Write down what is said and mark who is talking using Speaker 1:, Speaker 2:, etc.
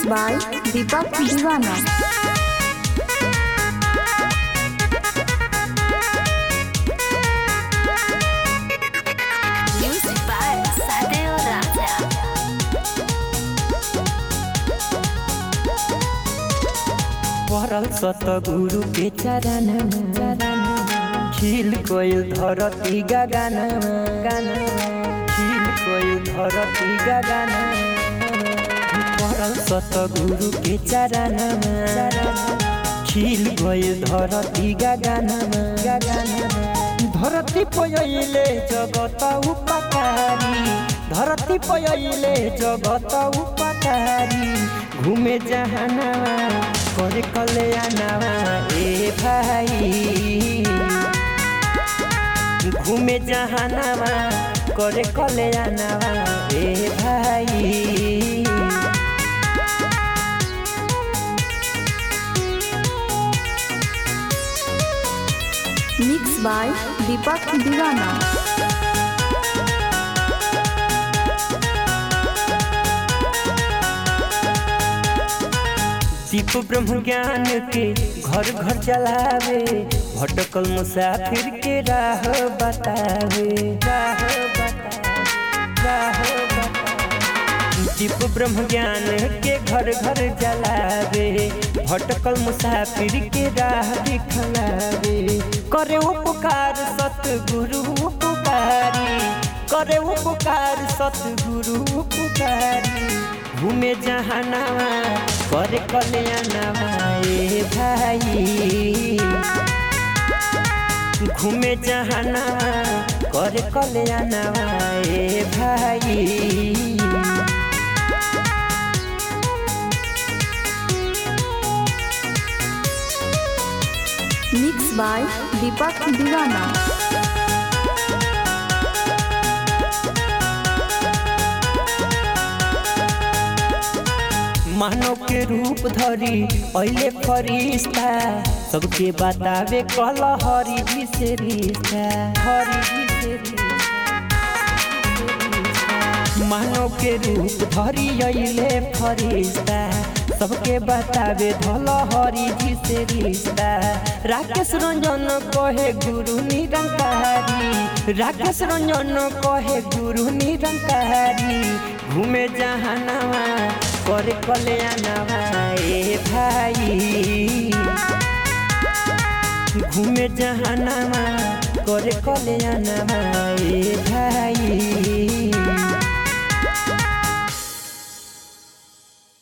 Speaker 1: by Deepak Divana.
Speaker 2: Music by Sadeo Raja.
Speaker 3: पढ़ल सतगुरु के चरण खिल कोयल धरती गगन खिल कोयल धरती गगन पढ़ल सतगुरु के चरण खिल कोयल धरती गगन धरती पयले जगत उपकारी धरती पयले जगत उपकारी घूमे जहानावा करे कल्याणावा ए भाई घूमे जहानावा करे कल्याणावा ए भाई
Speaker 1: Mixed by Deepak Divana.
Speaker 3: दीप ब्रह्म ज्ञान के घर घर चलावे भटकल मुसाफिर के राह बतावे राह बतावे राह बतावे दीप ब्रह्म ज्ञान के घर घर जलावे भटकल मुसाफिर के राह दिखलावे करे उपकार सतगुरु उपकारी करे उपकार सतगुरु उपकारी घूमे जहानावा करे कल्याणावा ए भाई घूमे जहानावा करे कल्याणावा ए भाई
Speaker 1: Mixed by Deepak Divana.
Speaker 3: मानव के रूप धरी अले फरिश्ता सबके बतावे कल हरि जी से रिश्ता हरि जी से रिश्ता मानव के रूप धरी अले फरिश्ता सबके बतावे धल हरि जी से रिश्ता राकेश रंजन कहे गुरु निरंकारी राकेश रंजन कहे गुरु निरंकारी घूमे जहानावा करे कल्याणावा ए भाई घूमे जहानावा करे कल्याणावा ए